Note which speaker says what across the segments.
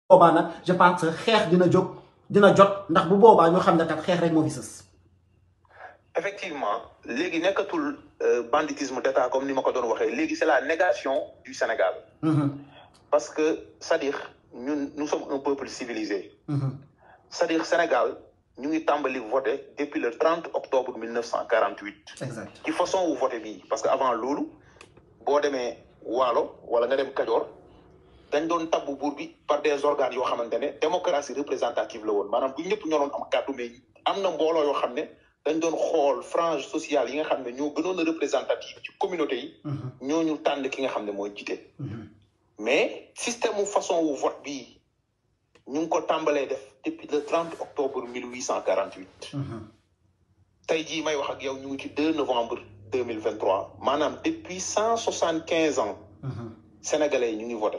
Speaker 1: boobaa nag je pense que xeex dina jóg dina jot ndax bu boobaa ñu xam ne kat xeex rek moo fi sës.
Speaker 2: effectivement léegi nekkatul banditisme d'État comme ni ma ko doon waxee léegi c'est la négation du Sénégal. parce que c'est-à-dire ñun nous sommes un peuple civilisé. c'est-à-dire Sénégal ñu ngi tàmbali voter depuis le 30 octobre 1948.
Speaker 1: exact
Speaker 2: ci façon wu voter bii parce que avant loolu boo demee Waalo wala nga dem Kajoor dañ doon tabbu buur bi par des organes yoo xamante ne démocratie représentative la woon maanaam du ñëpp ñoo doon am kàddu mais am na mbooloo yoo xam ne dañ doon xool frange sociale yi nga xam ne ñoo gënoon a représentative ci communauté yi. ñooñu tànn ki nga xam ne mooy jiite. mais système mu façon wu vote bii ñu ngi ko tàmbalee def depuis le 30 octobre 1848. tey jii may wax ak yow ñu ngi ci 2 novembre 2023 maanaam depuis cent soixante quinze ans. sénégalais yi ñu ngi voté.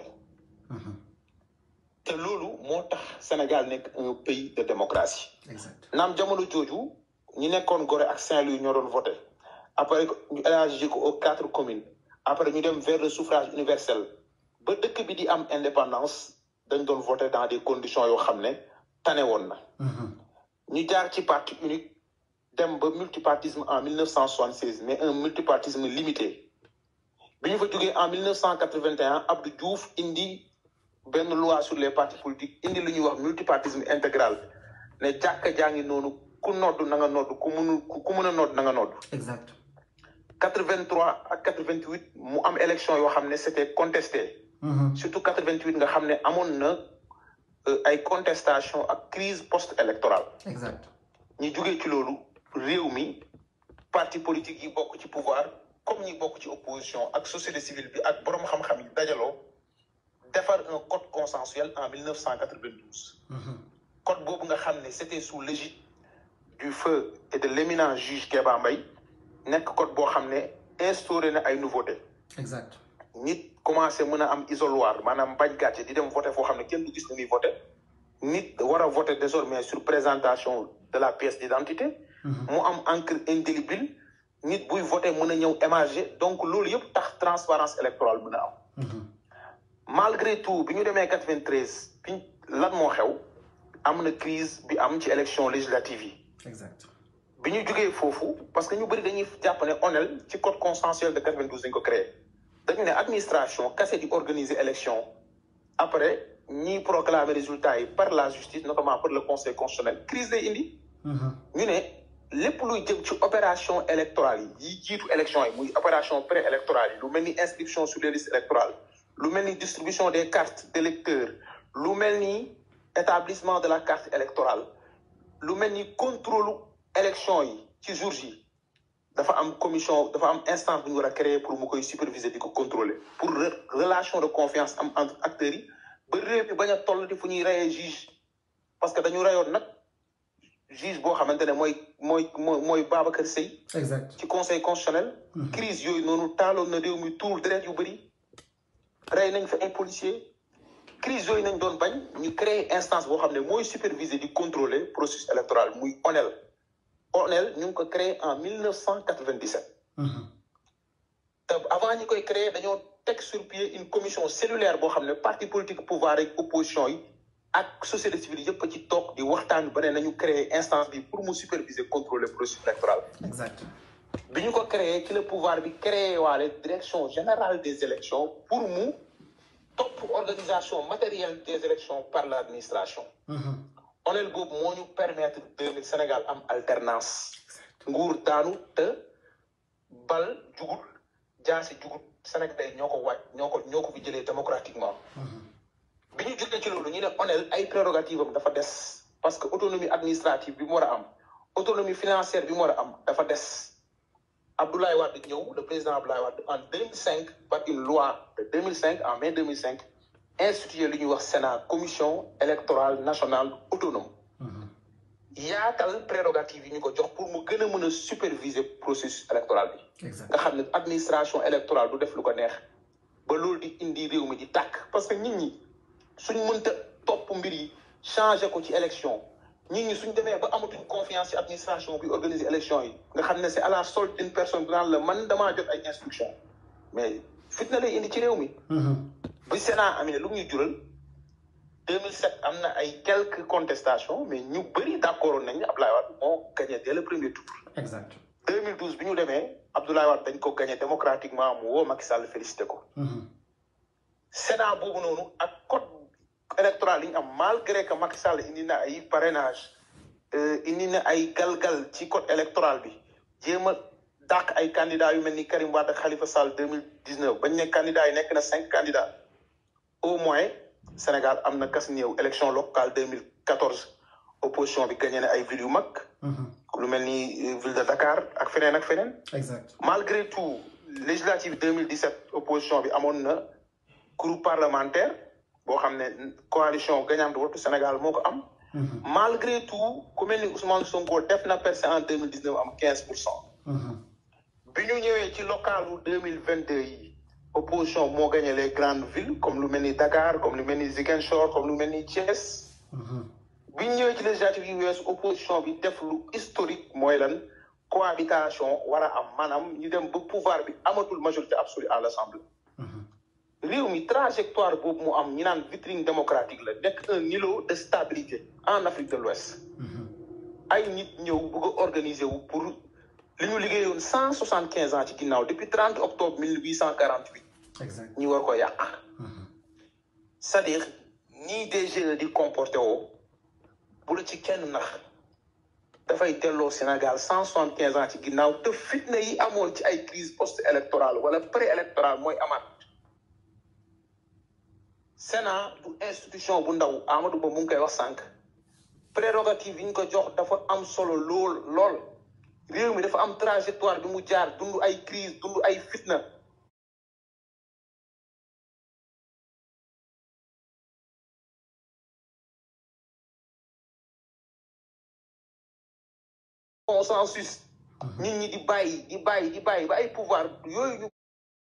Speaker 2: te loolu moo tax Sénégal nekk un pays de démocratie.
Speaker 1: exact
Speaker 2: naam jamono jooju ñi nekkoon Gorée ak Saint-Louis ñoo doon voté après ñu élargi ko aux quatre communes après ñu dem vers le suffrage universel ba dëkk bi di am indépendance dañ doon voté dans des conditions yoo xam ne tane woon na. ñu jaar ci parti unique dem ba multipartisme en 1976 mais un multipartisme limité bi ñu fa jógee en 1981 Abdou Diouf indi benn loi sur les partis politiques indi lu ñuy wax multipartisme intégral ne jàkka jaa ngi noonu ku nodd na nga nodd ku mënul ku mën a nodd na nga nodd.
Speaker 1: exact
Speaker 2: 83 ak 88 mu am élection yoo xam ne c'était contesté. surtout 88 nga xam ne amoon na ay contestation ak crise post électorale.
Speaker 1: exact
Speaker 2: ñi jógee ci loolu réew mi parti politique yi bokk ci pouvoir comme ñi bokk ci opposition ak société civile bi ak boroom xam-xam yi dajaloo defar un code consensuel en 1992. code boobu nga xam ne c'était sous l'égide du feu et de l'éminent juge Kéba Mbaye nekk code boo xam ne instauré na ay nouveautés.
Speaker 1: exact
Speaker 2: nit commencé mën a am isoloir maanaam bañ gàcce di dem voter foo xam ne kenn du gis ni muy voter nit war a voter désormais sur présentation de la pièce d'identité mu am encre indélébile nit buy voter mën a ñëw émarger donc loolu yëpp tax transparence électorale mën a am malgré tout bi ñu demee 93 bi lan moo xew am na crise bi am ci élection législative yi
Speaker 1: exact
Speaker 2: bi ñu jógee foofu parce que ñu bëri dañuy jàpp ne ONEL ci code consensuel de 92 dañ ko créé dañu ne administration kase di organiser élection après ñiy proclamer résultats yi par la justice notamment par le conseil constitutionnel crise lay indi ñu ne lépp luy jëm ci opération électorale yi yi jiitu élection yi muy opération pré-électorale yi lu mel ni inscription sur les listes électorales lu mel ni distribution des cartes d'électeurs lu mel ni établissement de la carte électorale lu mel ni contrôle élection yi ci jour yi dafa am commission dafa am instance bu ñu war a créer pour mu koy superviser di ko contrôler pour relation de confiance am entre acteurs yi ba réew mi bañ a toll di fu ñuy reyee juge parce que dañu reyoon nag juge boo xamante ne mooy mooy mooy mooy Babacar Seye
Speaker 1: exact
Speaker 2: ci conseil constitutionnel crise yooyu noonu taaloon na réew mi tuur deret yu bëri rey nañ fa ay policiers crise yooyu nañ doon bañ ñu créer instance boo xam ne mooy superviser di contrôler processus électoral muy ONEL ONEL ñu ngi ko créé en 1997 te avant ñi koy créer dañoo teg sur pied une commission cellulaire boo xam ne parti politique pouvoir ak opposition yi ak société civile yëpp ci toog di waxtaan ba ne nañu créer instance bi pour mu superviser contrôler processus électoral
Speaker 1: exact
Speaker 2: bi ñu ko créé ci le pouvoir bi créé waale direction générale des élections pour mu topp organisation matérielle des élections par l'administration ONEL boobu moo ñu permettre deux mille Sénégal am alternance nguur daanu te bal jugut jaasi jugut Sénégal ñoo ko wàcc ñoo ko ñoo ko fi jëlee démocratiquement bi ñu jógee ci loolu ñu ne ONEL ay prérogative am dafa des parce que autonomie administrative bi mu war a am autonomie financière bi mu war a am dafa des Abdoulaye Wade ñëw le président Abdoulaye Wade en 2005 par une loi de 2005 en mai 2005 institué lu ñuy wax Sénat commission électorale nationale autonome yaatal prérogative yi ñu ko jox pour mu gën a mën a superviser processus électoral bi nga xam ne administration électorale du def lu ko neex ba loolu di indi réew mi di tàkk parce que nit ñi suñ mënta topp mbir yi changer ko ci élection nit ñi suñ demee ba amatuñ confiance ci administration bi organiser élection yi nga xam ne c'est à la solde d'une personne bi naan la man damaa jot ay instructions mais fitna lay indi ci réew mi bi Sénat amee lu ñuy jural 2007 am na ay quelques contestations mais ñu bëri d' accord nañ ne Abdoulaye Wade moo gagné dès le premier tour.
Speaker 1: exact
Speaker 2: 2012 bi ñu demee Abdoulaye Wade dañ ko gagné démocratiquement mu woo Macky Sall félicité ko. Sénat boobu noonu ak code électoral yi ñu am malgré que Macky Sall indi na ay parrainage indi na ay galgal ci code électoral bi jéem a dàq ay candidats yu mel ni Karim Wade ak Khalifa Sall 2019 bañ ne candidats yi nekk na cinq candidats au moins Sénégal am na kas néew élection locale 2014 opposition bi gagné na ay villes yu mag. lu mel ni ville de Dakar ak feneen ak feneen.
Speaker 1: exact
Speaker 2: malgré tout législative 2017 opposition bi amoon na groupe parlementaire boo xam ne coalition gagnante Wattu Sénégal moo ko am. malgré tout ku mel ni Ousmane Sonko def na percé en 2019 am 15 pour cent. bi ñu ñëwee ci localu 2022 yi opposition moo gagné les grandes villes comme lu mel ni Dakar comme lu mel ni Ziguinchor comme lu mel ni Thiès. bi ñu ñëwee ci législative yi weesu opposition bi def lu historique mooy lan cohabitation war a am maanaam ñu dem ba pouvoir bi amatul majorité absolue à l' assemblée. réew mi trajectoire boobu mu am ñi naan vitrine démocratique la nekk un îlot de stabilité en Afrique de l'Ouest ay nit ñëw bëgg a organiser wu pour li ñu liggéeyoon cent soixante quinze ans ci ginnaaw depuis trente octobre mille huit cent quarante huit
Speaker 1: exact
Speaker 2: ñu war ko yàq c'est-à-dire nii DG di comporté woo bu la ci kenn nax dafay delloo Sénégal cent soixante quinze ans ci ginnaaw te fitna yi amoon ci ay crise post électorale wala pré électorale mooy amaat Sénat du institution bu ndaw Amadou Ba mu ngi koy wax sànq prérogative yi ñu ko jox dafa am solo lool lool réew mi dafa am trajectoire bi mu jaar dund ay crise dund ay fitna consensus nit ñi di bàyyi di bàyyi di bàyyi ba ay pouvoir yooyu ñu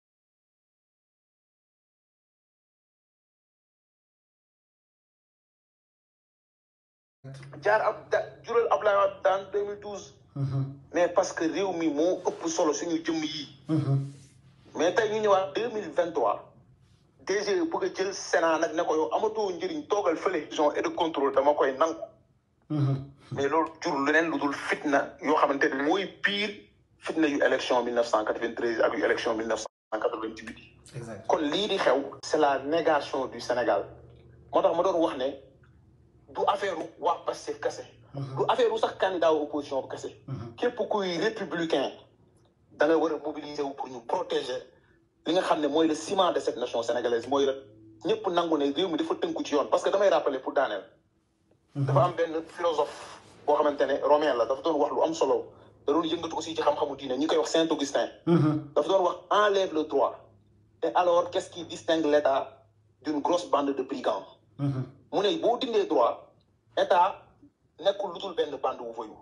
Speaker 2: jaar ab da jural Abdoulaye Wade daan 2012 mais parce que réew mi moo ëpp solo suñu jëmm yi mais tey ñu ñëwaat 2023 DG bëgg a jël Sénat nag ne ko yow amatoo njëriñ toogal fële vision et de contrôle dama koy nangu mais loolu jur leneen lu dul fitna yoo xamante ne mooy pire fitna yu élection 1993 ak yu élection 1998
Speaker 1: exact
Speaker 2: kon lii di xew c'est la négation du Sénégal moo tax ma doon wax ne du affaire waa Pastef kese du affaire u sax candidat wu opposition bu kese képp kuy républicain da nga war a mobiliser wu pour ñu protéger li nga xam ne mooy le ciment de cette nation sénégalaise mooy la ñëpp nangu ne réew mi dafa tënku ci yoon parce que damay rappeler pour daaneel dafa am benn philosophe boo xamante ne romain la dafa doon wax lu am solo da doon yëngatu aussi ci xam-xamu diine ñi koy wax Saint Augustin dafa doon wax enlève le droit et alors qu'est-ce qui distingue l'État d'une grosse bande de brigands mu ne boo dindee droit état nekkul lu dul benn bande wu voyu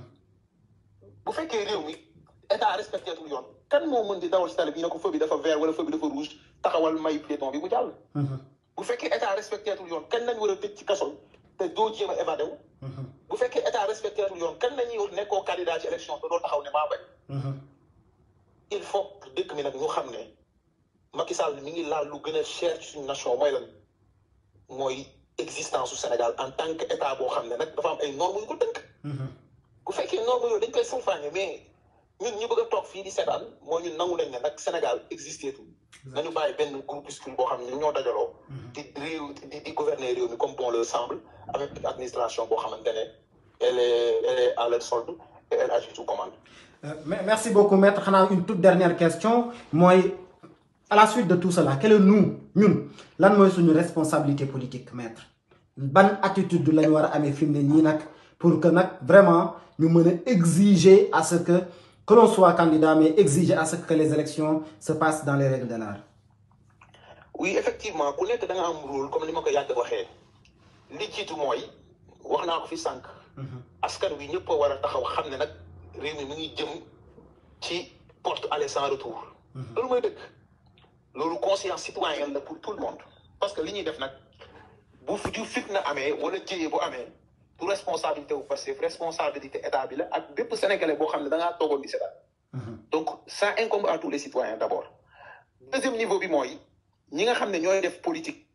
Speaker 2: bu fekkee réew mi état respecté tul yoon kan moo mën di dawal si tali bi ñu ne ko feu bi dafa vert wala feu bi dafa rouge taxawal may piéton bi mu jàll bu fekkee état respecté tul yoon kan nañ war a tëj ci kaso te doo jéem a évadé wu bu fekkee état respecté tul yoon kan nañuy nekkoo candidat ci élection te doo taxaw ne maa bañ il faut dëkk mi nag ñu xam ne Macky Sall mi ngi laal lu gën a cher ci suñu nation mooy lan mooy existence su Sénégal en tant que état boo xam ne nag dafa am ay normes yu ko tënk. bu fekkee normes yooyu dañ koy salfaañe mais ñun ñu bëgg a toog fii di seetaan mooy ñun nangu nañ ne nag Sénégal existé tout. nañu bàyyi benn groupuscule boo xam ne ñoo dajaloo. di réew di di gouverner réew mi comme bon leur semble avec une administration boo xamante ne elle est elle est à leur solde et elle agit sous commande.
Speaker 1: merci beaucoup maître xanaa une toute dernière question mooy. à la suite de tout cela quel est nous ñun lan mooy suñu responsabilité politique maître ban attitude lañ war a amee fi mu ne nii nag pour que nag vraiment ñu mën a exiger à ce que que l'on soit candidat mais exiger à ce que les élections se passent dans les règles de l'art
Speaker 2: oui effectivement ku nekk da nga am rôle comme ni ma ko yàgg waxee li jiitu mooy wax naa ko fi sànq. askan wi ñëpp a war a taxaw xam ne nag réew mi mi ngi jëm ci porte aller sans retour. loolu mooy dëgg. loolu conscience citoyenne la pour tout le monde parce que li ñuy def nag bu fu fitna amee wala jëyee bu amee du responsabilité wu parce que responsabilité état bi la ak bépp sénégalais boo xam ne da ngaa toogoon di seetaan donc ça incombe à tous les citoyens d' abord deuxième niveau bi mooy ñi nga xam ne ñooy def politique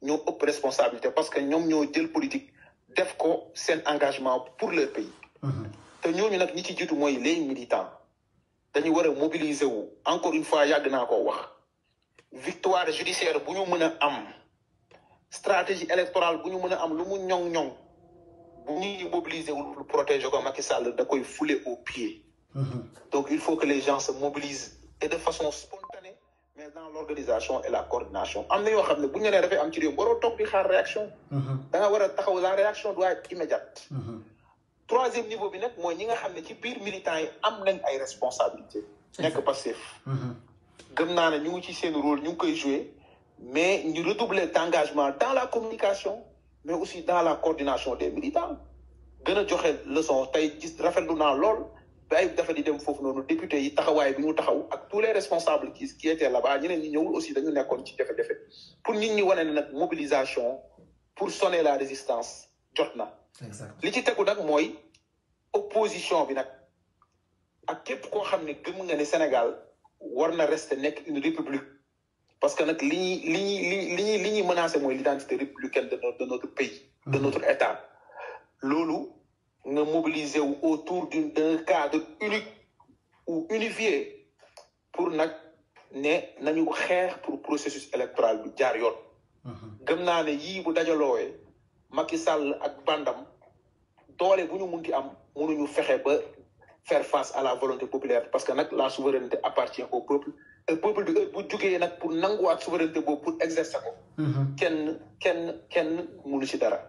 Speaker 2: ñoo ëpp responsabilité parce que ñoom ñoo jël politique def ko seen engagement pour leur pays te ñooñu nag ñi ci jiitu mooy les militants dañu war a mobiliser wu encore une fois yàgg naa koo wax victoire judiciaire bu ñu mën a am stratégie électorale bu ñu mën a am lu mu ñoŋ-ñoŋ bu ñuy mobiliser wu pour protéger ko Macky Sall da koy fouler au pied donc il faut que les gens se mobilisent et de façon spontanée mais dans l'organisation et la coordination am na yoo xam ne bu ñu nee dafay am ci réew waroo toog di xaar réaction da nga war a taxaw la réaction doit être immédiate troisième niveau bi nag mooy ñi nga xam ne ci biir militants yi am nañ ay responsabilités nekk passif gëm naa ne ñu ngi ci seen rôle ñu ngi koy jouer mais ñu redoubler d'engagement dans la communication mais aussi dans la coordination des militants gën a joxe leçon tey gis rafetlu naa lool ba ay dafa di dem foofu noonu député yi taxawaay bi ñu taxaw ak tous les responsables qui qui étaient là-bas ñeneen ñi ñëwul aussi dañu nekkoon ci jafe-jafe pour nit ñi wane ne nag mobilisation pour sonner la résistance jot na li ci tegu nag mooy opposition bi nag ak képp koo xam ne gëm nga ne Sénégal war na rester nekk une république parce que nag li ñuy li ñuy li ñuy li ñuy menacé mooy l'identité républicaine de notre de notre pays de notre état loolu nga mobiliser wu autour d'une d'un cadre unique ou unifié pour nag ne nañu xeex pour processus électoral bi jaar yoon gëm naa ne yii bu dajaloowee Macky Sall ak bandam doole bu ñu munti am mënuñu fexe ba faire face à la volonté populaire parce que nag la souveraineté appartient au peuple et peuple bi bu jugee nag pour nanguwaat souveraineté boobu pour exercer ko kenn kenn kenn mënu ci dara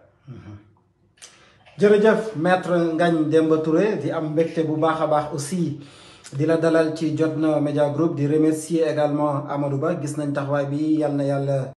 Speaker 1: jërëjëf maître Ngagne Demba Touré di am mbégte bu baax a baax aussi di la dalal ci Jotna Media Group di remercier également Amadou Ba gis nañ taxawaay bi yal na yàlla